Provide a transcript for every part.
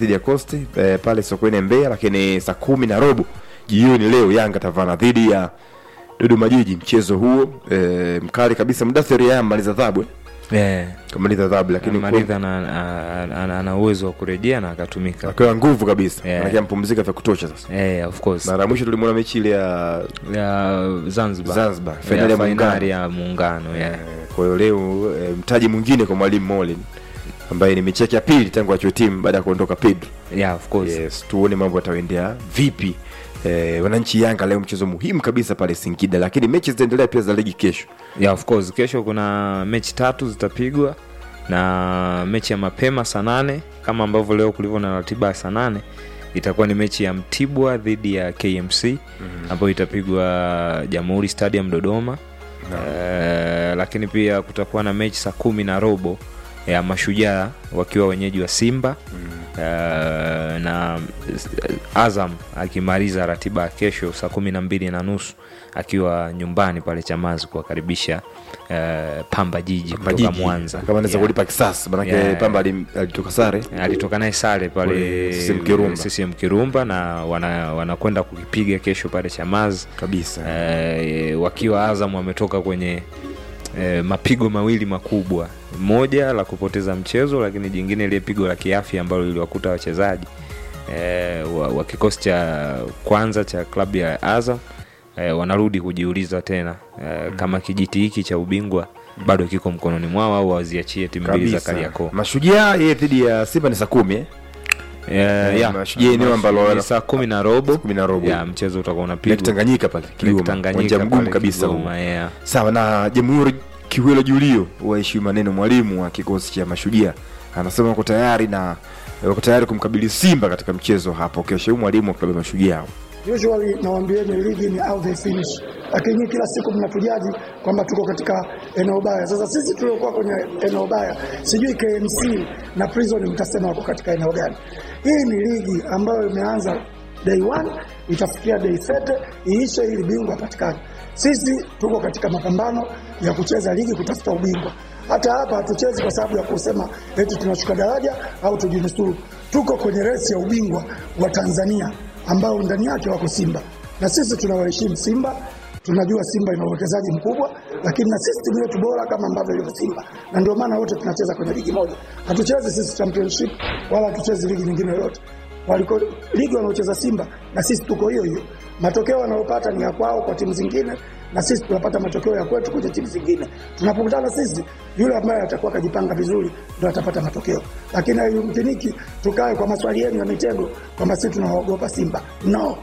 dhidi ya Coast eh, pale Sokoine Mbeya, lakini saa kumi na robo jioni leo Yanga tavana dhidi ya Dodoma Jiji. Mchezo huo eh, mkali kabisa. Mudathiri yeye amaliza adhabu eh, yeah. kamaliza adhabu, lakini Maridha ana- ana- ana ana uwezo wa kurejea na akatumika akiwa nguvu kabisa, Yeah. yeah. mpumzika vya kutosha sasa. yeah, of course Mara ya mwisho tulimwona mechi ile ya ya Zanzibar, Zanzibar, Ya fainali ya fainali muungano. ya muungano yeah. Eh, Kwa hiyo leo eh, mtaji mwingine kwa mwalimu Molin ambaye ni mechi yake ya pili tangu achue timu baada ya kuondoka Pedro. Yeah, of course Yes, tuone mambo yataendea vipi. Eh, wananchi Yanga leo mchezo muhimu kabisa pale Singida, lakini mechi zitaendelea pia za ligi kesho. yeah, of course kesho kuna mechi tatu zitapigwa na mechi ya mapema saa nane kama ambavyo leo kulivyo na ratiba ya saa nane itakuwa ni mechi ya mtibwa dhidi ya kmc ambayo itapigwa jamhuri stadium dodoma Eh, lakini pia kutakuwa na mechi saa kumi na robo ya mashujaa wakiwa wenyeji wa simba Eh, na eh, azam akimaliza ratiba ya kesho saa kumi na mbili na nusu akiwa nyumbani pale chamazi kuwakaribisha eh, pamba jiji kutoka Majiji, mwanza kama anaweza Yeah. kulipa kisasi manake Yeah. Pamba alim- alitoka sare alitoka naye sare pale Kule CCM Kirumba. CCM Kirumba na wana- wanakwenda kukipiga kesho pale chamazi kabisa. eh, wakiwa Azam wametoka kwenye eh, mapigo mawili makubwa, moja la kupoteza mchezo, lakini jingine ile pigo la kiafya ambalo liliwakuta wachezaji eh, wa, wa kikosi cha kwanza cha klabu ya Azam eh, wanarudi kujiuliza tena eh, kama kijiti hiki cha ubingwa bado kiko mkononi mwao au waziachie timu mbili za Kabisa. Kariakoo. Mashujaa yeye dhidi ya Simba ni saa kumi eh? Eh, ya. Mashujaa eneo ambalo Ni saa kumi na robo kumi na robo. ya mchezo utakuwa Lake unapigwa Tanganyika pale Kigoma, Tanganyika uwanja mgumu pale kabisa huu. Kigoma, yeah. Sawa na Jamhuri Kiwelo Julio waheshimu maneno, mwalimu wa kikosi cha Mashujaa anasema wako tayari na wako tayari kumkabili Simba katika mchezo hapo kesho. Huyu mwalimu wa klabu ya Mashujaa Usually nawaambieni ligi ni how they finish, lakini nyinyi kila siku mnatujaji kwamba tuko katika eneo baya. Sasa sisi tuliokuwa kwenye eneo baya, sijui KMC na Prison mtasema wako katika eneo gani? Hii ni ligi ambayo imeanza day one itafikia day 30 iishe ili bingwa patikane. Sisi tuko katika mapambano ya kucheza ligi kutafuta ubingwa. Hata hapa hatuchezi kwa sababu ya kusema eti tunashuka daraja au tujinusuru. Tuko kwenye resi ya ubingwa wa Tanzania ambao ndani yake wako Simba na sisi tunawaheshimu Simba. Tunajua Simba ina uwekezaji mkubwa, lakini na sisi timu yetu bora kama ambavyo ilivyo Simba, na ndio maana wote tunacheza kwenye ligi moja. Hatuchezi sisi championship wala hatuchezi ligi nyingine yoyote. Waliko ligi wanaocheza Simba na sisi tuko hiyo hiyo. Matokeo wanayopata ni ya kwao kwa timu zingine, na sisi tunapata matokeo ya kwetu kwenye timu zingine. Tunapokutana sisi, yule ambaye atakuwa kajipanga vizuri ndio atapata matokeo, lakini haiyumkiniki tukae kwa maswali yenu ya mitego kwamba sisi tunawaogopa Simba. No,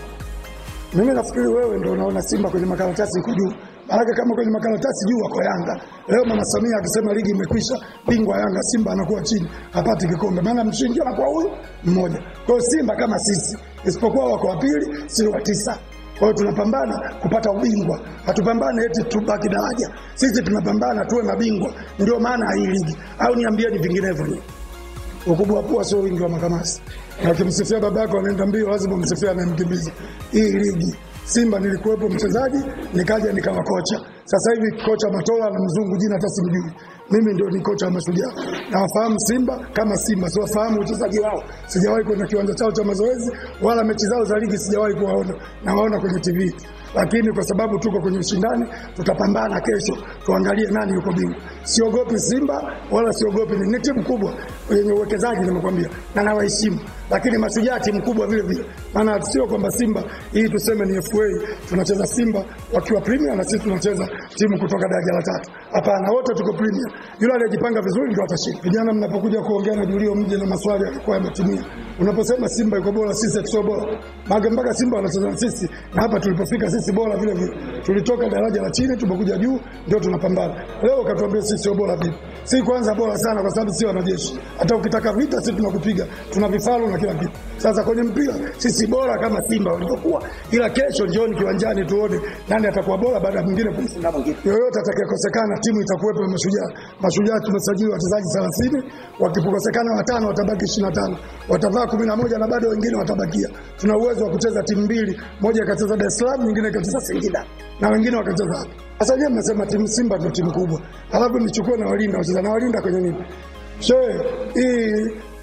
mimi nafikiri wewe ndio unaona Simba kwenye makaratasi iko juu. Maanake kama kwenye makaratasi juu wako Yanga. Leo Mama Samia akisema ligi imekwisha, bingwa Yanga, Simba anakuwa chini, hapati kikombe, maana mshindi anakuwa huyu mmoja. Kwa hiyo Simba kama sisi, isipokuwa wako wa pili, si wa tisa. Kwa hiyo tunapambana kupata ubingwa, hatupambane eti tubaki daraja. Sisi tunapambana tuwe mabingwa, ndio maana hii ligi. Au niambieni vinginevyo nyinyi ukubwa wa pua sio wingi wa makamasi. Na ukimsifia baba yako anaenda mbio, lazima umsifia anayemkimbiza. Hii ligi Simba nilikuwepo mchezaji, nikaja nikawa kocha. Sasa hivi kocha Matola na mzungu jina hata simjui. Mimi ndio ni kocha wa Mashujaa. Nawafahamu Simba kama Simba, siwafahamu uchezaji wao. Sijawahi kwenda kiwanja chao cha mazoezi wala mechi zao za ligi sijawahi kuwaona. Nawaona kwenye TV. Lakini kwa sababu tuko kwenye ushindani, tutapambana kesho, tuangalie nani yuko bingwa. Siogopi Simba wala siogopi ni, ni timu kubwa yenye uwekezaji, nimekwambia na nawaheshimu, lakini Mashujaa timu kubwa vile vile. Maana sio kwamba Simba hii tuseme ni FA tunacheza Simba wakiwa Premier na sisi tunacheza timu kutoka daraja la tatu. Hapana, wote tuko Premier. Yule aliyejipanga vizuri ndio atashinda. Vijana, mnapokuja kuongea na Julio mje na maswali yalikuwa yametimia. Unaposema Simba iko bora, sisi sio bora, maana mpaka Simba wanacheza na sisi, na hapa tulipofika sisi bora vile vile. Tulitoka daraja la chini tumekuja juu, ndio tunapambana. Leo katuambia sisi sio bora vipi? Si kwanza bora sana, kwa sababu si wanajeshi. Hata ukitaka vita, sisi tunakupiga, tuna vifaru na kila kitu. Sasa kwenye mpira sisi bora kama Simba walivyokuwa, ila kesho njioni kiwanjani tuone nani atakuwa bora baada ya mwingine kumfunga mwingine. Yoyote atakayekosekana, timu itakuwepo ya Mashujaa. Mashujaa tumesajili wachezaji 30, wakipokosekana watano watabaki 25, watavaa 11 na bado wengine watabakia. Tuna uwezo wa kucheza timu mbili, moja ikacheza Dar es Salaam, nyingine ikacheza Singida na wengine wakacheza hapa. Sasa je, mnasema timu Simba ndio timu kubwa, alafu nichukue na walinda wacheza na walinda kwenye nini? Shehe, hii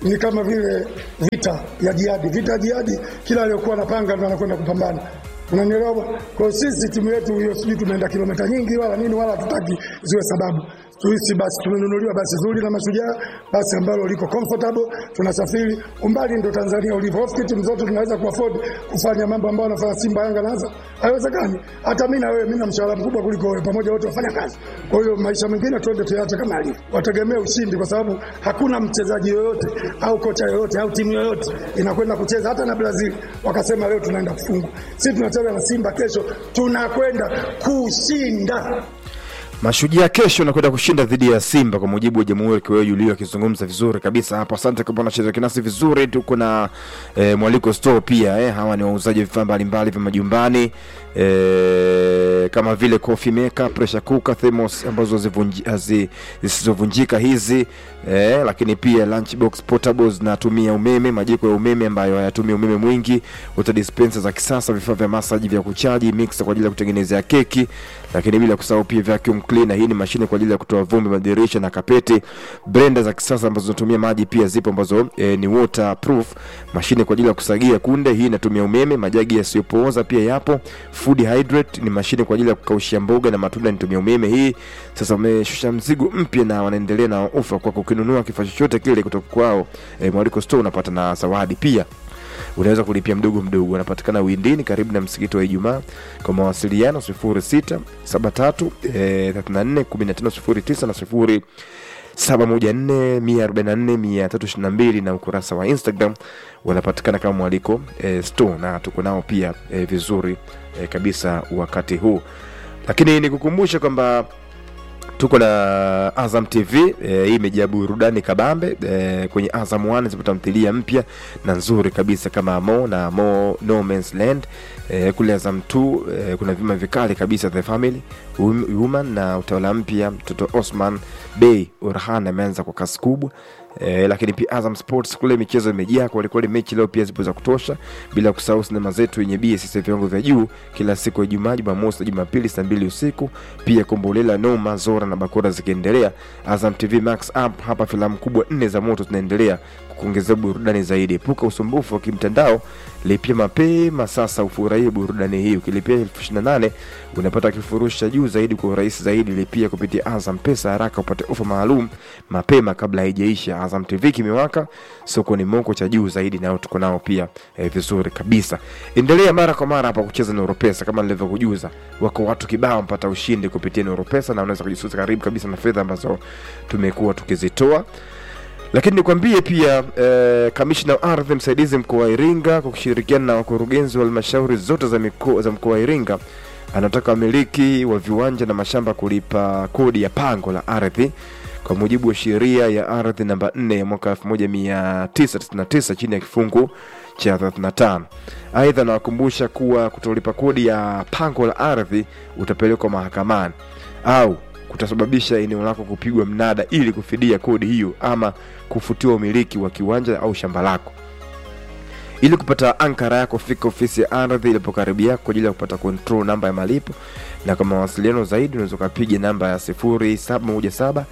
ni kama vile vita ya jihadi. Vita ya jihadi, kila aliyokuwa anapanga ndo anakwenda kupambana. Unanielewa bwana? Kwa hiyo sisi timu yetu hiyo, sijui tumeenda kilomita nyingi wala nini, wala hatutaki ziwe sababu tuisi basi tumenunuliwa basi zuri la Mashujaa, basi ambalo liko comfortable, tunasafiri umbali, ndo Tanzania ulivyo. Ofikiri timu zote tunaweza kuafford kufanya mambo ambayo wanafanya Simba, Yanga na Azam? Haiwezekani. Hata mimi na wewe, mimi na mshahara mkubwa kuliko wewe, pamoja wote wafanya kazi. Kwa hiyo maisha mengine tuende tuyaache kama alivyo, wategemee ushindi, kwa sababu hakuna mchezaji yoyote au kocha yoyote au timu yoyote inakwenda kucheza hata na Brazil wakasema leo tunaenda kufungwa. Sisi tunacheza na Simba, kesho tunakwenda kushinda. Mashujaa kesho nakwenda kushinda dhidi ya Simba kwa mujibu wa Jamhuri Kiweo Julio akizungumza vizuri kabisa hapo. Asante kwa unacheza kinasi vizuri. Tuko na e, mwaliko store pia eh. Hawa ni wauzaji wa vifaa mbalimbali vya majumbani e, kama vile coffee maker, pressure cooker, thermos ambazo zivunji- hazi- zisizovunjika hizi e, lakini pia lunchbox portables zinatumia umeme, majiko ya umeme ambayo hayatumii umeme mwingi, water dispenser za kisasa, vifaa vya masaji vya kuchaji, mixer kwa ajili ya kutengenezea keki, lakini bila kusahau pia vacuum cleaner. Hii ni mashine kwa ajili ya kutoa vumbi madirisha na kapeti. Blender za kisasa ambazo zinatumia maji pia zipo ambazo e, ni waterproof. Mashine kwa ajili ya kusagia kunde, hii inatumia umeme. Majagi yasiyopooza pia yapo. Food hydrate ni mashine kwa ajili ya kukaushia mboga na matunda, inatumia umeme. Hii sasa wameshusha mzigo mpya na wanaendelea na ofa kwa kukinunua kifaa chochote kile kutoka kwao e, Mwaliko Store unapata na zawadi pia unaweza kulipia mdogo mdogo. Wanapatikana Windini karibu na msikiti wa Ijumaa. Kwa mawasiliano 06 73 eh, 34 15 09 na 0 714 144 322 na ukurasa wa Instagram wanapatikana kama Mwaliko eh, Store na tuko nao pia eh, vizuri eh, kabisa wakati huu, lakini nikukumbusha kwamba tuko na Azam TV e, hii imejaa burudani kabambe e, kwenye Azam 1 zipo tamthilia mpya na nzuri kabisa kama Mo na Mo No Man's Land e, kule Azam 2 e, kuna vima vikali kabisa The Family Wom- Woman na utawala mpya mtoto Osman Bey Orhan ameanza kwa kasi kubwa E, lakini pia Azam Sports kule michezo imejaa kwelikweli, mechi leo pia zipo za kutosha, bila kusahau sinema zetu yenye BSS viwango vya juu kila siku ya Ijumaa, Jumamosi na Jumapili saa mbili usiku. Pia Kombolela, Noma, Zora na Bakora zikiendelea. Azam TV Max app hapa filamu kubwa nne za moto zinaendelea kukuongezea burudani zaidi. Epuka usumbufu wa kimtandao, lipia mapema sasa ufurahie burudani hii. Ukilipia elfu ishirini na nane unapata kifurushi cha juu zaidi kwa urahisi zaidi. Lipia kupitia Azam Pesa haraka upate ofa maalum mapema kabla haijaisha. Azam TV kimewaka sokoni moko cha juu zaidi, nao tuko nao pia eh, vizuri kabisa. Endelea mara kwa mara hapa kucheza Nuru Pesa kama nilivyokujuza, wako watu kibao mpata ushindi kupitia Nuru Pesa, na unaweza kujisusa karibu kabisa na fedha ambazo tumekuwa tukizitoa lakini nikwambie pia eh, kamishna wa ardhi msaidizi mkoa wa Iringa kwa kushirikiana na wakurugenzi wa halmashauri zote za mikoa za mkoa wa Iringa anataka wamiliki wa viwanja na mashamba kulipa kodi ya pango la ardhi kwa mujibu wa sheria ya ardhi namba 4 ya mwaka 1999 chini ya kifungu cha 35. Aidha, nawakumbusha kuwa kutolipa kodi ya pango la ardhi utapelekwa mahakamani au kutasababisha eneo lako kupigwa mnada ili kufidia kodi hiyo ama kufutiwa umiliki wa kiwanja au shamba lako. Ili kupata ankara yako, fika ofisi ya ardhi ilipo karibu yako kwa ajili ya kupata control namba ya malipo, na kwa mawasiliano zaidi unaweza ukapiga namba ya 0717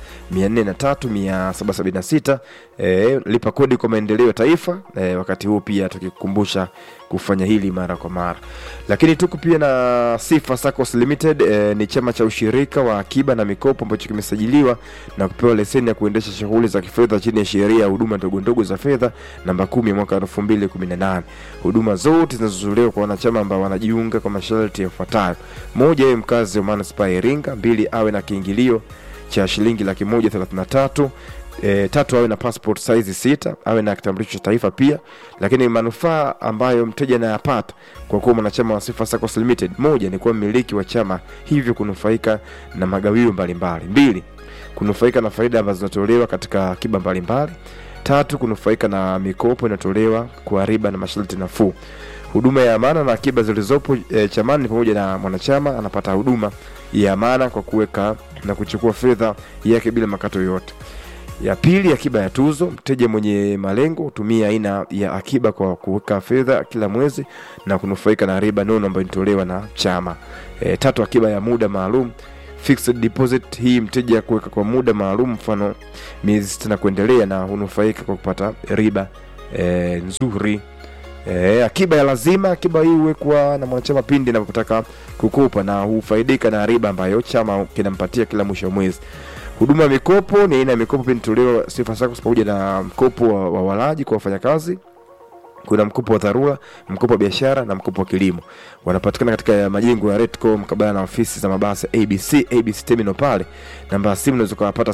403 776. E, lipa kodi kwa maendeleo ya taifa. E, wakati huu pia tukikukumbusha kufanya hili mara kwa mara, lakini tuko pia na Sifa Saccos Limited. E, ni chama cha ushirika wa akiba na mikopo ambacho kimesajiliwa na kupewa leseni ya kuendesha shughuli za kifedha chini ya sheria ya huduma ndogo ndogo za fedha namba 10 mwaka 2018. Huduma zote zinazotolewa kwa wanachama ambao wanajiunga kwa masharti yafuatayo: moja, awe mkazi wa manispaa ya Iringa; mbili, awe na kiingilio cha shilingi laki moja thelathini na tatu E, tatu awe na passport size sita, awe na kitambulisho cha taifa pia. Lakini manufaa ambayo mteja anayapata kwa kuwa mwanachama wa Sifa Saccos Limited, moja ni kuwa mmiliki wa chama, hivyo kunufaika na magawio mbalimbali; mbili, kunufaika na faida ambazo zinatolewa katika akiba mbalimbali; tatu, kunufaika na mikopo inayotolewa kwa riba na masharti nafuu. Huduma ya amana na akiba zilizopo e, chamani ni pamoja na mwanachama anapata huduma ya amana kwa kuweka na kuchukua fedha yake bila makato yoyote. Ya pili, akiba ya tuzo. Mteja mwenye malengo hutumia aina ya akiba kwa kuweka fedha kila mwezi na kunufaika na riba nono ambayo inatolewa na chama. E, tatu, akiba ya muda maalum. fixed deposit hii mteja kuweka kwa muda maalum mfano miezi sita na kuendelea na hunufaika kwa kupata riba e, nzuri e, akiba ya lazima akiba hii huwekwa na mwanachama pindi anapotaka kukopa na hufaidika na riba ambayo chama kinampatia kila mwisho wa mwezi huduma ya mikopo ni aina ya mikopo pia inatolewa sifa SACCOS pamoja na mkopo wa, wa walaji kwa wafanyakazi kuna mkopo wa dharura mkopo wa biashara na mkopo wa kilimo wanapatikana katika majengo ya retco mkabala na ofisi za mabasi ya abc abc terminal pale namba ya simu unaweza ukawapata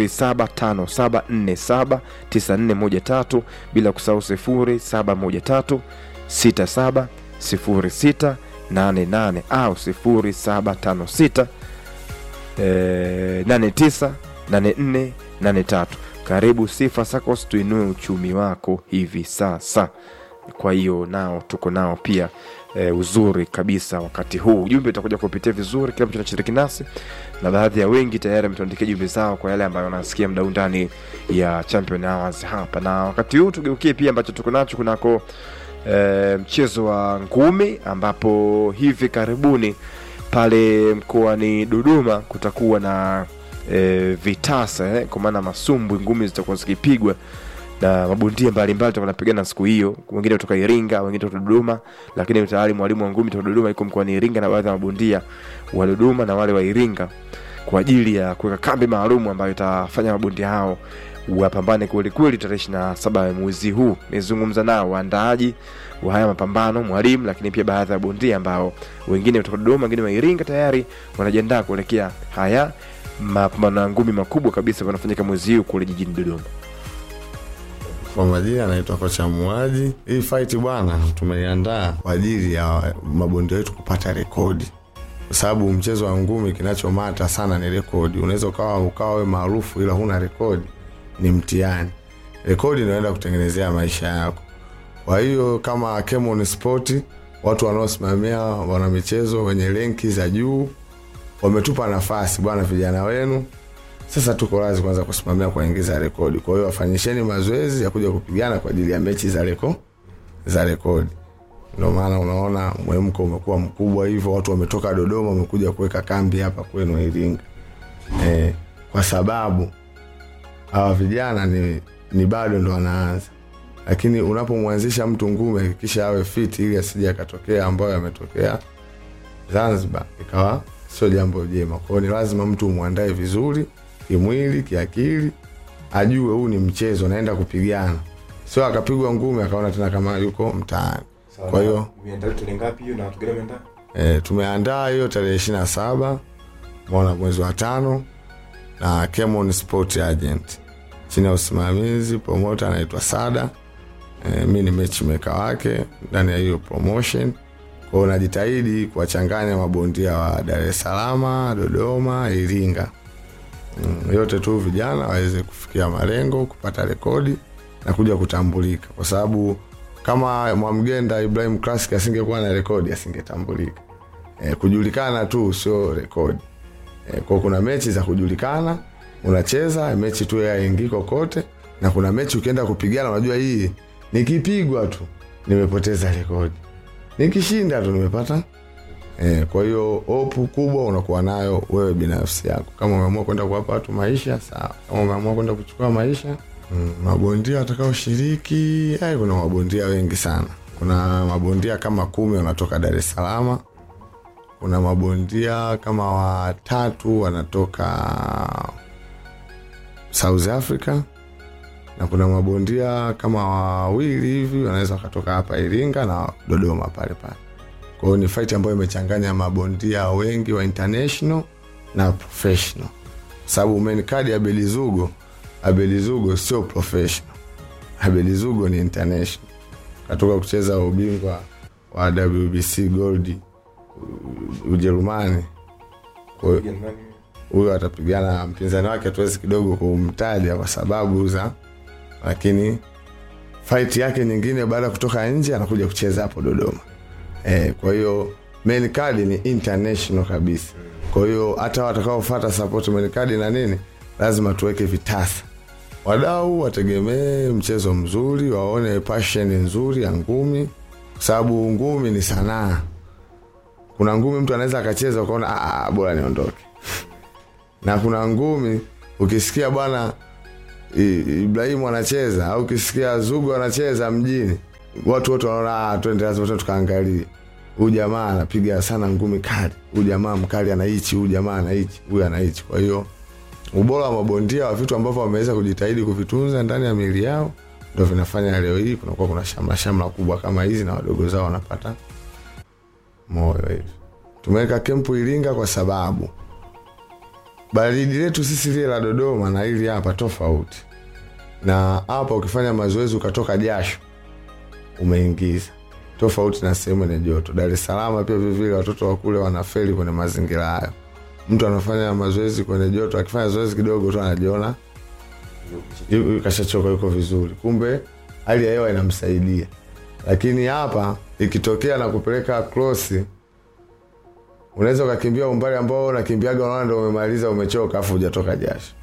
0757479413 bila kusahau 0713670688 au 0756 eh, 898483 karibu sifa sacos tuinue uchumi wako hivi sasa kwa hiyo nao tuko nao pia e, uzuri kabisa wakati huu ujumbe utakuja kupitia vizuri kila mtu anashiriki nasi na baadhi ya wengi tayari ametuandikia jumbe zao kwa yale ambayo wanasikia mdau ndani ya champion hours hapa na wakati huu tugeukie pia ambacho tuko nacho kunako e, mchezo wa ngumi ambapo hivi karibuni pale mkoani dodoma kutakuwa na e, vitasa eh, kwa maana masumbwi ngumi zitakuwa zikipigwa na mabondia mbalimbali tutakuwa napigana siku hiyo wengine kutoka iringa wengine kutoka dodoma lakini tayari mwalimu wa ngumi kutoka dodoma yuko mkoani iringa na baadhi ya mabondia wa dodoma na wale wa iringa kwa ajili ya kuweka kambi maalum ambayo itafanya mabondia hao wapambane kwelikweli tarehe ishiri na saba ya mwezi huu nimezungumza nao waandaaji wa haya mapambano mwalimu lakini pia baadhi ya bondia ambao wengine kutoka dodoma wengine wa iringa tayari wanajiandaa kuelekea haya mapambano ya ngumi makubwa kabisa yanafanyika mwezi huu kule jijini dodoma Kwa majina anaitwa kocha Muaji. Hii fight bwana, tumeiandaa kwa ajili ya mabondia wetu kupata rekodi, kwa sababu mchezo wa ngumi kinachomata sana ni rekodi. Unaweza ukawa ukawa we maarufu ila huna rekodi, ni mtihani. Rekodi inaenda kutengenezea maisha yako. Kwa hiyo kama Kemon Sport, watu wanaosimamia wana michezo wenye renki za juu wametupa nafasi bwana, vijana wenu sasa tuko wazi kwanza kusimamia kuingiza rekodi. Kwa hiyo wafanyisheni mazoezi ya kuja kupigana kwa ajili ya mechi za reko za rekodi. Ndio maana unaona mwemko umekuwa mkubwa hivyo, watu wametoka Dodoma wamekuja kuweka kambi hapa kwenu Iringa e, kwa sababu hawa vijana ni, ni bado ndo wanaanza, lakini unapomwanzisha mtu ngumi hakikisha awe fiti ili asije akatokea ambayo yametokea Zanzibar ikawa sio jambo jema. Kwa hiyo ni lazima mtu umwandae vizuri kimwili, kiakili, ajue huu ni mchezo, naenda kupigana, sio akapigwa ngumi akaona tena kama yuko mtaani. Kwa hiyo e, tumeandaa hiyo tarehe ishirini na saba mwana mwezi wa tano na Kemon Sport Agent chini ya usimamizi promota anaitwa Sada. E, mi ni matchmaker wake ndani ya hiyo promotion kwa hiyo najitahidi kuwachanganya mabondia wa Dar es Salaam, Dodoma, Iringa, mm, yote tu vijana waweze kufikia malengo, kupata rekodi na kuja kutambulika, kwa sababu kama Mwamgenda Ibrahim Classic asingekuwa na rekodi asingetambulika. E, kujulikana tu sio rekodi. E, kwa kuna mechi za kujulikana, unacheza mechi tu yaingii kokote, na kuna mechi ukienda kupigana, unajua hii nikipigwa tu nimepoteza rekodi nikishinda tu nimepata e, kwa hiyo hopu kubwa unakuwa nayo wewe binafsi yako kama umeamua kwenda kuwapa watu maisha sawa kama umeamua kwenda kuchukua maisha mm, mabondia watakaoshiriki ai kuna mabondia wengi sana kuna mabondia kama kumi wanatoka dar es salama kuna mabondia kama watatu wanatoka south africa na kuna mabondia kama wawili hivi wanaweza wakatoka hapa Iringa na Dodoma pale pale. Kwa hiyo ni fight ambayo imechanganya mabondia wengi wa international na professional, sababu main card ya Belizugo, Abelizugo sio professional, Abelizugo ni international, katoka kucheza ubingwa wa WBC Gold Ujerumani. Kwa hiyo huyo atapigana mpinzani wake, hatuwezi kidogo kumtaja kwa sababu za lakini fight yake nyingine baada ya kutoka nje anakuja kucheza hapo Dodoma. E, kwa hiyo main card ni international kabisa. Kwa hiyo hata watakaofuata support main card na nini, lazima tuweke vitasa. Wadau wategemee mchezo mzuri, waone passion nzuri ya ngumi, kwa sababu ngumi ni sanaa. Kuna ngumi mtu anaweza akacheza ukaona bora niondoke na kuna ngumi ukisikia bwana I- Ibrahimu anacheza au ukisikia Zugu anacheza mjini, watu wote wanaona "Ah, twende lazima twende tukaangalie. Huyu jamaa anapiga sana ngumi kali, huyu jamaa mkali anaichi, huyu jamaa anaichi, huyu anaichi. Kwa hiyo ubora wa mabondia wa vitu ambavyo wameweza kujitahidi kuvitunza ndani ya miili yao ndo vinafanya leo hii kunakuwa kuna shamla shamla kubwa kama hizi na wadogo zao wanapata moyo hivi. Tumeweka kempu Iringa kwa sababu baridi letu sisi lile la Dodoma na hili hapa tofauti, na hapa ukifanya mazoezi ukatoka jasho umeingiza, tofauti na sehemu yenye joto. Dar es Salaam pia vivile watoto wa kule wanafeli kwenye mazingira hayo. Mtu anafanya mazoezi kwenye joto, akifanya zoezi kidogo tu anajiona yu- yu- kashachoka, yuko vizuri, kumbe hali ya hewa inamsaidia. Lakini hapa ikitokea na kupeleka krosi unaweza ukakimbia umbali ambao unakimbiaga unaona ndo umemaliza umechoka afu hujatoka jasho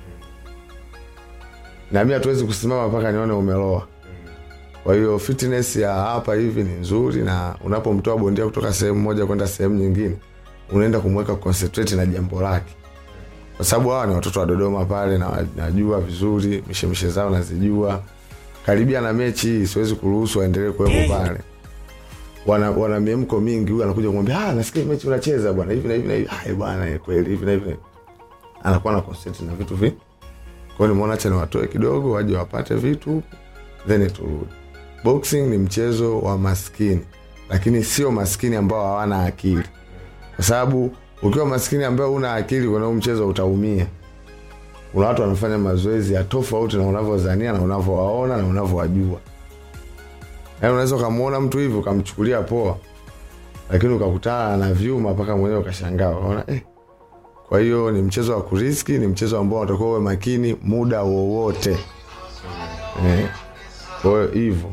na mi hatuwezi kusimama mpaka nione umeloa kwa hiyo fitness ya hapa hivi ni nzuri na unapomtoa bondia kutoka sehemu moja kwenda sehemu nyingine unaenda kumweka concentrate na jambo lake kwa sababu hawa ni watoto wa dodoma pale na najua vizuri mishemishe zao nazijua karibia na mechi hii siwezi kuruhusu waendelee kuwepo pale wana, wana miemko mingi huyu anakuja kumwambia ah, nasikia mechi unacheza bwana hivi na hivi na hivi "Ai, bwana eh, kweli hivi na hivi na hivi." anakuwa na concentrate na vitu vi kwao nimeona acha niwatoe kidogo waje wapate vitu huku then turudi boxing ni mchezo wa maskini lakini sio maskini ambao hawana akili kwa sababu ukiwa maskini ambayo una akili kwenye huu mchezo utaumia kuna watu wanafanya mazoezi ya tofauti na unavyozania na unavyowaona na unavyowajua yaani unaweza ukamwona mtu hivi ukamchukulia poa lakini ukakutana na vyuma mpaka mwenyewe ukashangaa unaona eh. kwa hiyo ni mchezo wa kuriski ni mchezo ambao unatakiwa uwe makini muda wowote eh. kwa hiyo hivyo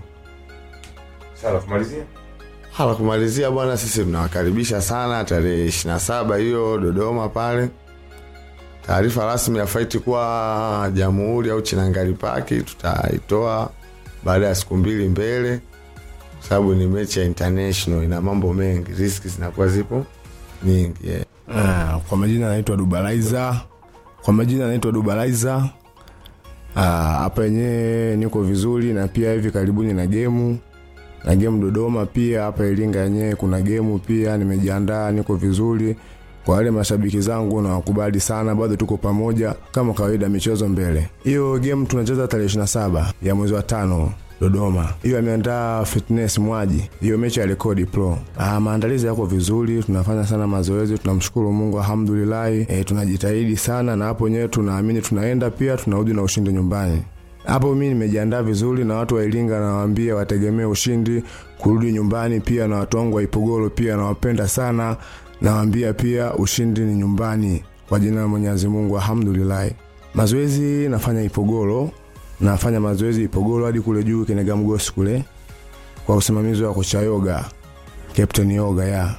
Sawa, kumalizia hala kumalizia bwana sisi tunawakaribisha sana tarehe ishiri na saba hiyo dodoma pale taarifa rasmi ya faiti kuwa jamhuri au chinangali paki tutaitoa baada ya siku mbili mbele kwa sababu ni mechi ya international ina mambo mengi riski zinakuwa zipo nyingi yeah. Ah, kwa majina anaitwa Dubalaiza. Kwa majina anaitwa Dubalaiza. Ah, hapa yenyewe niko vizuri na pia hivi karibuni na gemu na gemu Dodoma pia hapa Iringa yenyewe kuna gemu pia, nimejiandaa niko vizuri. Kwa wale mashabiki zangu nawakubali sana, bado tuko pamoja kama kawaida, michezo mbele. Hiyo game tunacheza tarehe 27 ya mwezi wa tano Dodoma. Hiyo ameandaa Fitness Mwaji, hiyo mechi ya rekodi pro. Ah, maandalizi yako vizuri, tunafanya sana mazoezi, tunamshukuru Mungu alhamdulillah. E, tunajitahidi sana na hapo wenyewe tunaamini tunaenda pia tunarudi na ushindi nyumbani. Hapo mimi nimejiandaa vizuri na watu wa Iringa nawaambia wategemee ushindi kurudi nyumbani pia na watu wangu wa Ipogoro pia nawapenda sana nawaambia pia ushindi ni nyumbani kwa jina la Mwenyezi Mungu alhamdulillah. Mazoezi nafanya Ipogoro, nafanya mazoezi Ipogoro hadi kule juu Kenega Mgosi kule kwa usimamizi wa kocha Yoga, Captain Yoga ya.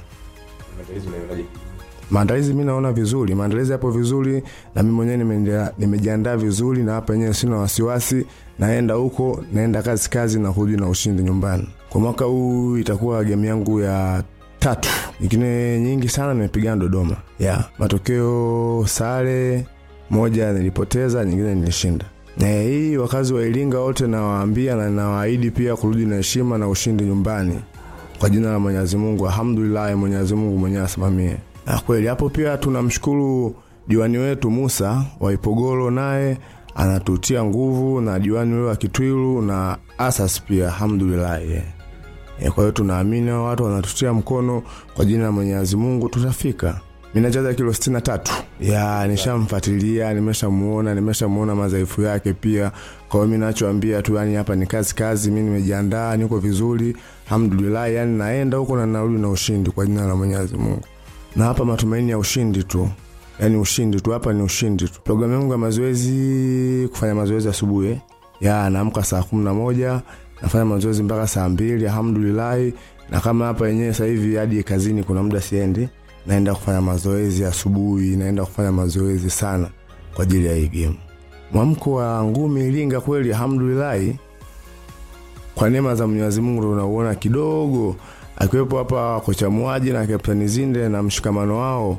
Maandalizi mi naona vizuri, maandalizi yapo vizuri na mimi mwenyewe nimeendea- nimejiandaa vizuri, na hapa yenyewe sina wasiwasi, naenda huko, naenda kazi kazi na kurudi na ushindi nyumbani. Kwa mwaka huu itakuwa game yangu ya tatu, ingine nyingi sana nimepigana Dodoma ya matokeo sare moja nilipoteza, nyingine nilishinda. Na hii wakazi wa Iringa wote nawaambia na nawaahidi pia kurudi na heshima na ushindi nyumbani kwa jina la Mwenyezi Mungu. Alhamdulillah, Mwenyezi Mungu mwenyewe asimamie. Na kweli hapo pia tunamshukuru diwani wetu Musa wa Ipogoro, naye anatutia nguvu na diwani wewe wa Kitwilu na Asas pia, alhamdulillah yeah. E, kwa hiyo tunaamini hao watu wanatutia mkono kwa jina la Mwenyezi Mungu tutafika. Mimi nacheza kilo 63. Ya nishamfuatilia, nimeshamuona, nimeshamuona madhaifu yake pia. Kwa hiyo mimi nachoambia tu yani hapa ni kazi kazi, mimi nimejiandaa, niko vizuri. Alhamdulillah, yani naenda huko na narudi na ushindi kwa jina la Mwenyezi Mungu. Na hapa matumaini ya ushindi tu. Yaani ushindi tu hapa ni ushindi tu. Programu yangu ya mazoezi kufanya mazoezi asubuhi. eh. Ya naamka saa 11 nafanya mazoezi mpaka saa mbili alhamdulillahi na kama hapa yenyewe sasa hivi hadi kazini kuna muda siendi naenda kufanya mazoezi asubuhi naenda kufanya mazoezi sana kwa ajili ya hii game mwamko wa ngumi iringa kweli alhamdulillahi kwa neema za mwenyezi mungu ndo unauona kidogo akiwepo hapa kocha mwaji na kaptani zinde na mshikamano wao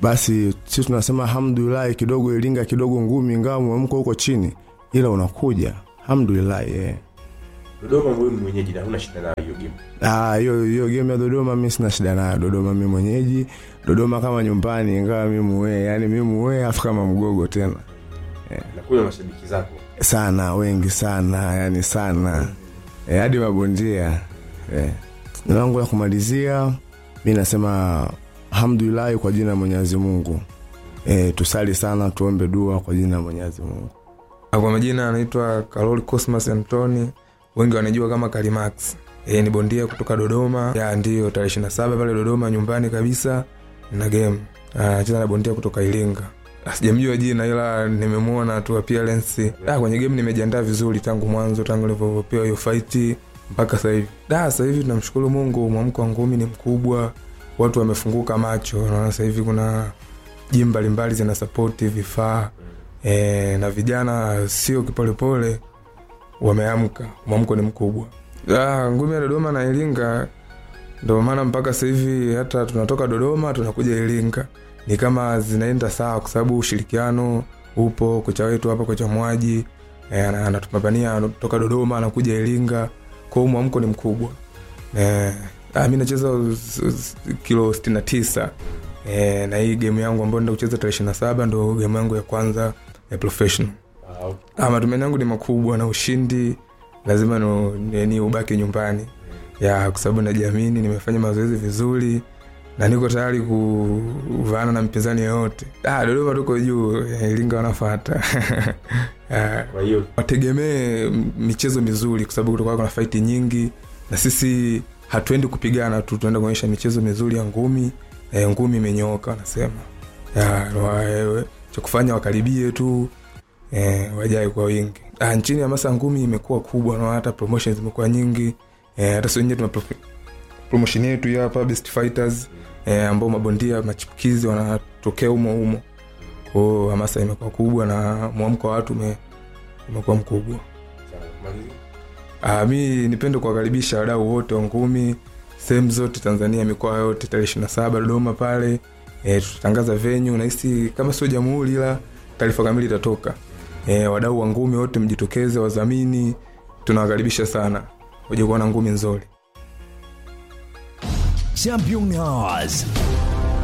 basi sisi tunasema alhamdulillah kidogo iringa kidogo ngumi ingawa mwamko huko chini ila unakuja alhamdulillah yeah. Dodoma wewe mwenyeji na huna shida nayo hiyo game. Ah, hiyo hiyo game ya Dodoma mimi sina shida nayo. Dodoma mimi mwenyeji, Dodoma kama nyumbani, ingawa mimi muwe, yani mimi muwe afu kama mgogo tena Na kuna mashabiki zako. sana, wengi sana, yani sana e, hadi mabondia e. Neno langu la kumalizia mi nasema alhamdulillah kwa jina la Mwenyezi Mungu e, tusali sana, tuombe dua kwa jina la Mwenyezi Mungu. kwa majina anaitwa Karol Cosmas Antoni, wengi wanajua kama Kalimax. E, ni bondia kutoka Dodoma ya ndio tarehe 27 pale Dodoma nyumbani kabisa na game anacheza na bondia kutoka Iringa. Ah, Sijamjua jina ila nimemwona tu appearance. Ah, kwenye game nimejiandaa vizuri tangu mwanzo, tangu nilivyopewa hiyo fight mpaka sasa hivi. Da, sasa hivi tunamshukuru Mungu, mwamko wa ngumi ni mkubwa, watu wamefunguka macho. Naona sasa hivi kuna jimu mbalimbali zina support vifaa e, na vijana sio kipolepole wameamka, mwamko ni mkubwa. Ah, ngumi ya Dodoma na Iringa ndio maana mpaka sasa hivi hata tunatoka Dodoma tunakuja Iringa ni kama zinaenda sawa, kwa sababu ushirikiano upo. Kocha wetu hapa, kocha Mwaji eh, ana- anatupambania anatoka Dodoma anakuja Iringa, kwa hiyo mwamko ni mkubwa eh, ah, mi nacheza us- us- kilo 69 eh, na hii game yangu ambayo nenda kucheza tarehe 27 ndo game yangu ya kwanza ya professional. Ah, matumaini yangu ni makubwa na ushindi lazima no, ni, ni ubaki nyumbani ya kwa sababu najiamini, nimefanya mazoezi vizuri na niko tayari kuvaana na mpinzani yoyote. Ah, Dodoma tuko juu, eh, Iringa wanafata Ah, Kwa hiyo wategemee m- michezo mizuri, kwa sababu kutakuwa kuna faiti nyingi, na sisi hatuendi kupigana tu, tunaenda kuonyesha michezo mizuri ya ngumi. Eh, ngumi imenyooka wanasema, Ya, wa- eh, cha kufanya wakaribie tu eh, wajae kwa wingi. Ah, nchini hamasa ya ngumi imekuwa kubwa na hata promotions zimekuwa nyingi eh, hata sisi wenyewe tuna pro- promotion yetu hii hapa Best Fighters eh, ambao mabondia machipukizi wanatokea humo humo kwao, hamasa imekuwa kubwa na mwamko wa watu ume, umekuwa mkubwa. Ah, mi nipende kuwakaribisha wadau wote wa ngumi sehemu zote Tanzania, mikoa yote, tarehe ishirini na saba Dodoma pale e, tutatangaza venue nahisi kama sio jamhuri, ila taarifa kamili itatoka. E, wadau wa ngumi wote mjitokeze, wadhamini, tunawakaribisha sana uje kuona ngumi nzuri. Champion Hours